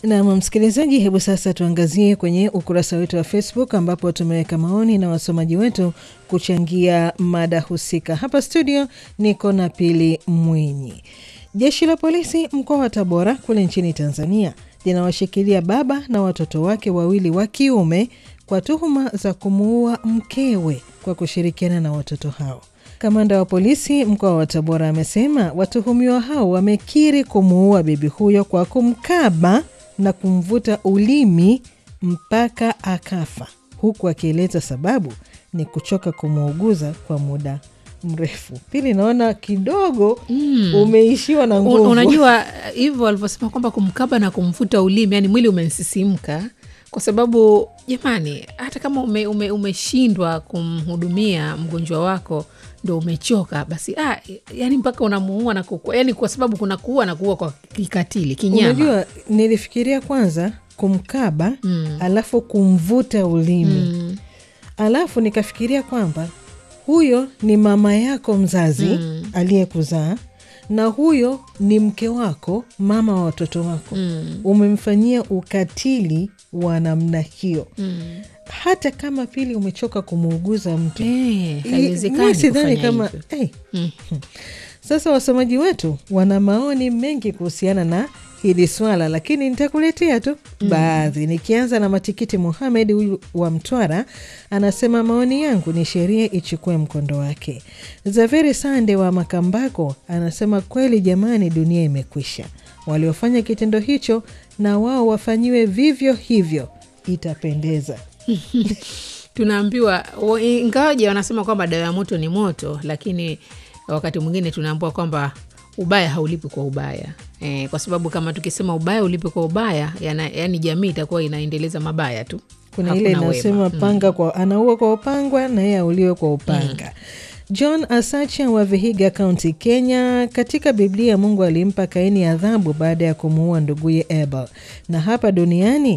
Nam msikilizaji, hebu sasa tuangazie kwenye ukurasa wetu wa Facebook ambapo tumeweka maoni na wasomaji wetu kuchangia mada husika. Hapa studio niko na Pili Mwinyi. Jeshi la polisi mkoa wa Tabora kule nchini Tanzania linawashikilia baba na watoto wake wawili wa kiume kwa tuhuma za kumuua mkewe kwa kushirikiana na watoto hao. Kamanda wa polisi mkoa wa Tabora amesema watuhumiwa hao wamekiri kumuua bibi huyo kwa kumkaba na kumvuta ulimi mpaka akafa, huku akieleza sababu ni kuchoka kumuuguza kwa muda mrefu. Pili, naona kidogo mm. umeishiwa na nguvu. Unajua hivyo alivyosema kwamba kumkaba na kumvuta ulimi, yani mwili umesisimka kwa sababu jamani, hata kama ume, ume, umeshindwa kumhudumia mgonjwa wako ndo umechoka basi, ah, yani mpaka unamuua na kukua, yani kwa sababu kuna kuua na kuua kwa kikatili kinyama. Unajua, nilifikiria kwanza kumkaba mm. alafu kumvuta ulimi mm. alafu nikafikiria kwamba huyo ni mama yako mzazi mm. aliyekuzaa na huyo ni mke wako, mama wa watoto wako mm. umemfanyia ukatili wa namna hiyo mm. hata kama Pili umechoka kumuuguza mtu hey, sidhani kama hey. mm. Sasa wasomaji wetu wana maoni mengi kuhusiana na hili swala, lakini nitakuletea tu mm. baadhi, nikianza na Matikiti Muhamed huyu wa Mtwara anasema maoni yangu ni sheria ichukue mkondo wake. Zaveri Sande wa Makambako anasema kweli jamani, dunia imekwisha. Waliofanya kitendo hicho na wao wafanyiwe vivyo hivyo, itapendeza. Tunaambiwa ingawaje wanasema kwamba dawa ya moto ni moto, lakini wakati mwingine tunaambiwa kwamba ubaya haulipi kwa ubaya e, kwa sababu kama tukisema ubaya ulipi kwa ubaya yana, yani jamii itakuwa inaendeleza mabaya tu. Kuna ile inasema panga mm. kwa anaua kwa upangwa na yeye auliwe kwa upanga mm. John Asacha wa Vihiga County, Kenya. Katika Biblia Mungu alimpa Kaini adhabu baada ya kumuua nduguye Abel, na hapa duniani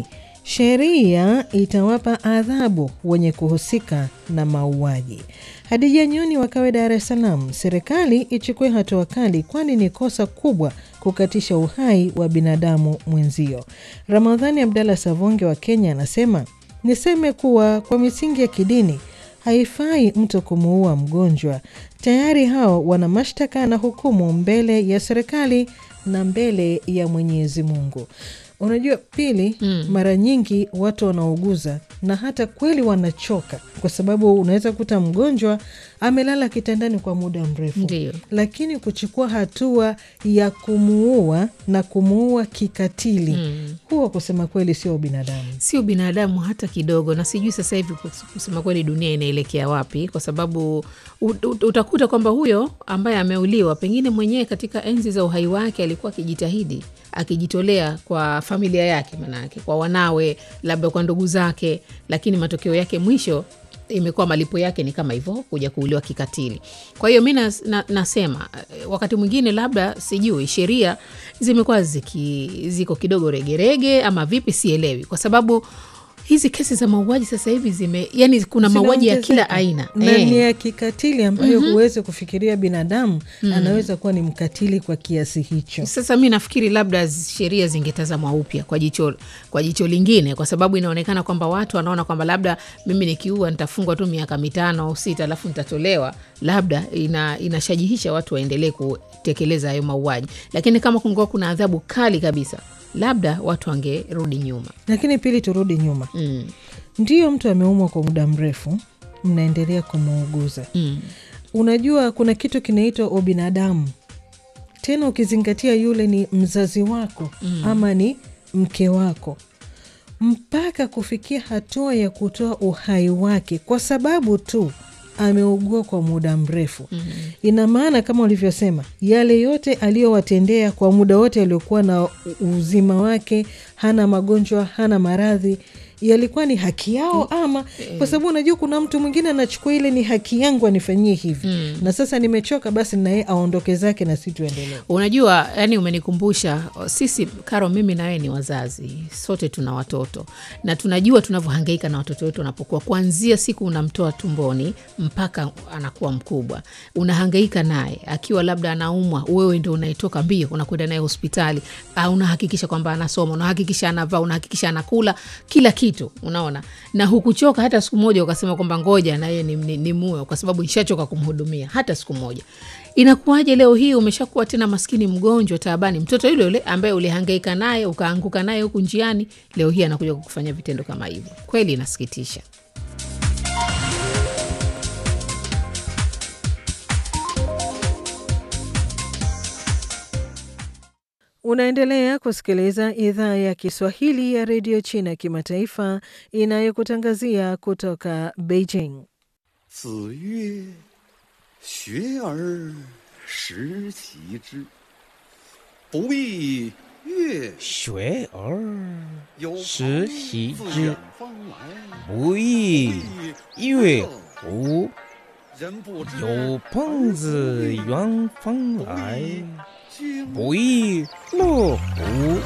sheria itawapa adhabu wenye kuhusika na mauaji. Hadija Nyoni wakawe Dar es Salaam, serikali ichukue hatua kali, kwani ni kosa kubwa kukatisha uhai wa binadamu mwenzio. Ramadhani Abdalla Savonge wa Kenya anasema niseme kuwa kwa misingi ya kidini haifai mtu kumuua mgonjwa. Tayari hao wana mashtaka na hukumu mbele ya serikali na mbele ya Mwenyezi Mungu. Unajua Pili, mm. mara nyingi watu wanauguza na hata kweli wanachoka, kwa sababu unaweza kuta mgonjwa amelala kitandani kwa muda mrefu. Ndiyo. Lakini kuchukua hatua ya kumuua na kumuua kikatili mm. huwa kusema kweli sio binadamu, sio binadamu hata kidogo. Na sijui sasa hivi kusema kweli dunia inaelekea wapi, kwa sababu utakuta kwamba huyo ambaye ameuliwa pengine mwenyewe katika enzi za uhai wake alikuwa akijitahidi akijitolea kwa familia yake, manake kwa wanawe, labda kwa ndugu zake, lakini matokeo yake mwisho imekuwa malipo yake ni kama hivyo, kuja kuuliwa kikatili. Kwa hiyo mi na, na, nasema wakati mwingine labda sijui sheria zimekuwa ziko kidogo regerege ama vipi, sielewi, kwa sababu hizi kesi za mauaji sasa hivi zime yani, kuna mauaji ya kila aina na ni ya kikatili ambayo mm-hmm. huwezi kufikiria binadamu mm-hmm. anaweza kuwa ni mkatili kwa kiasi hicho. Sasa mi nafikiri labda sheria zingetazamwa upya kwa jicho, kwa jicho lingine, kwa sababu inaonekana kwamba watu wanaona kwamba labda mimi nikiua nitafungwa tu miaka mitano au sita alafu nitatolewa, labda ina, inashajihisha watu waendelee kutekeleza hayo mauaji, lakini kama kungekuwa kuna adhabu kali kabisa labda watu wangerudi nyuma. Lakini Pili, turudi nyuma mm. Ndiyo, mtu ameumwa kwa muda mrefu, mnaendelea kumuuguza mm. Unajua kuna kitu kinaitwa ubinadamu, tena ukizingatia yule ni mzazi wako mm. ama ni mke wako, mpaka kufikia hatua ya kutoa uhai wake kwa sababu tu ameugua kwa muda mrefu mm -hmm. Ina maana kama ulivyosema, yale yote aliyowatendea kwa muda wote aliokuwa na uzima wake, hana magonjwa, hana maradhi, yalikuwa ni haki yao ama kwa sababu unajua kuna mtu mwingine anachukua ile ni haki yangu anifanyie hivi na sasa nimechoka basi naye aondoke zake na si tuendelee Unajua, yani umenikumbusha sisi, Karo, mimi na wewe ni wazazi, sote tuna watoto na tunajua tunavyohangaika na watoto wetu wanapokuwa, kuanzia siku unamtoa tumboni mpaka anakuwa mkubwa, unahangaika naye. Akiwa labda anaumwa, wewe ndo unaitoka mbio, unakwenda naye hospitali, uh, unahakikisha kwamba anasoma, unahakikisha anavaa, unahakikisha anakula kila kitu, unaona, na hukuchoka hata siku moja ukasema kwamba ngoja na yeye ni, ni, ni muwe, kwa sababu nishachoka kumhudumia hata siku moja. Inakuwaje leo hii umeshakuwa tena maskini, mgonjwa, taabani, mtoto yule yule ambaye ulihangaika naye ukaanguka naye huku njiani, leo hii anakuja kukufanya vitendo kama hivyo? Kweli inasikitisha. Unaendelea kusikiliza idhaa ya Kiswahili ya redio China kimataifa inayokutangazia kutoka Beijing. 子曰：“学而时齐之，不亦乐学而有朋时习自之远方来， 不亦乐乎？ 人不知有朋自远方来， 经不亦乐乎？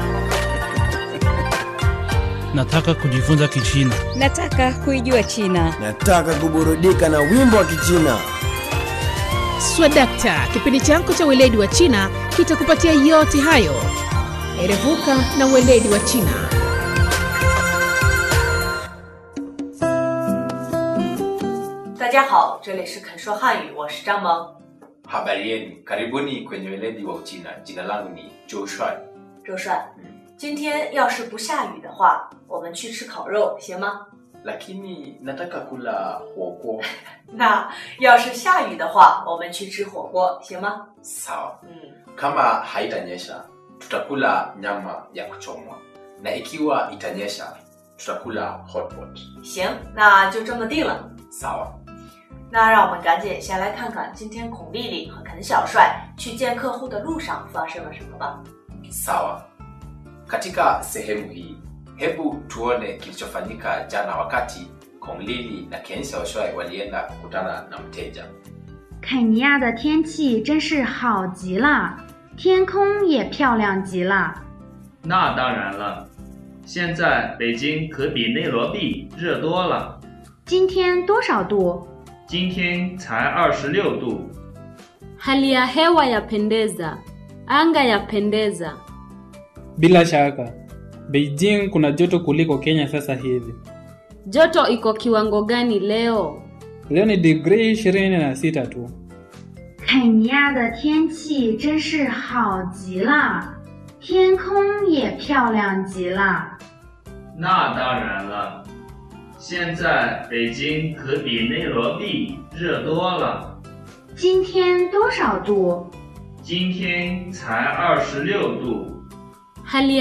Nataka kujifunza Kichina. Nataka kuijua China. Nataka kuburudika na wimbo wa Kichina. Swadakta, kipindi chako cha weledi wa China kitakupatia yote hayo. Erevuka na weledi wa China. 大家好，这里是肯说汉语，我是张萌。 Habari yenu, karibuni kwenye weledi wa Uchina. Jina langu ni Joe Shuai. 周帅，今天要是不下雨的话，我们去吃烤肉行吗？ Lakini nataka kula huoguo. 那要是下雨的话，我们去吃火锅行吗？ Sawa. 嗯， Kama haitanyesha, tutakula nyama ya kuchomwa, na ikiwa itanyesha, tutakula hotpot. 行，那就这么定了。 Sawa. 那让我们赶紧先来看看今天孔丽丽和肯小帅去见客户的路上发生了什么吧。 Sawa. Katika sehemu hii, hebu tuone kilichofanyika jana wakati Kong Lili na Ken Xiaoshuai walienda kukutana na mteja. 肯尼亚的天气真是好极了，天空也漂亮极了。 那当然了，现在北京可比内罗毕热多了， 今天多少度？ 今天才二十六度。 Hali ya hewa yapendeza, anga yapendeza. Bila shaka, Beijing kuna joto kuliko Kenya sasa hivi. Joto iko kiwango gani leo? Leo ni digrii ishirini na sita tu. 肯尼亚的天气真是好极了，天空也漂亮极了。 那当然了，现在北京可比内罗毕热多了， 今天多少度？ 今天才二十六度。 Hali